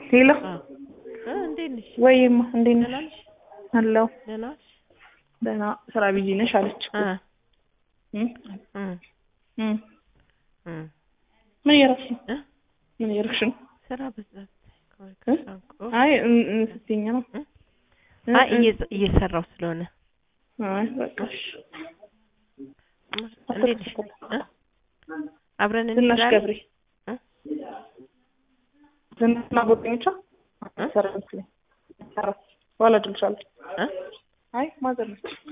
ሄሎ እ እንዴት ነሽ? ወይማ እንዴት ደህና ነሽ? ነሽ? አለሁ ደህና ነሽ? ደህና ስራ ቢዚ ነሽ አለች እኮ እ እም እ እም እ ምን እያደረግሽ ነው? እ ምን እያደረግሽ ነው? ስራ በዛት እ? አይ እም- እም ስትይኝ ነው እ? እ- አይ እ- እየ- እየሰራሁ ስለሆነ አይ በቃ እሺ እንዴት ነሽ? እ? አብረን ዝናሽ እንሄዳለን? ገብሬ እ? ዝናሽና ጓደኞቿ እ? ሰራ መስለኝ ሰራ በኋላ እደውልልሻለሁ እ? አይ ማዘር ነች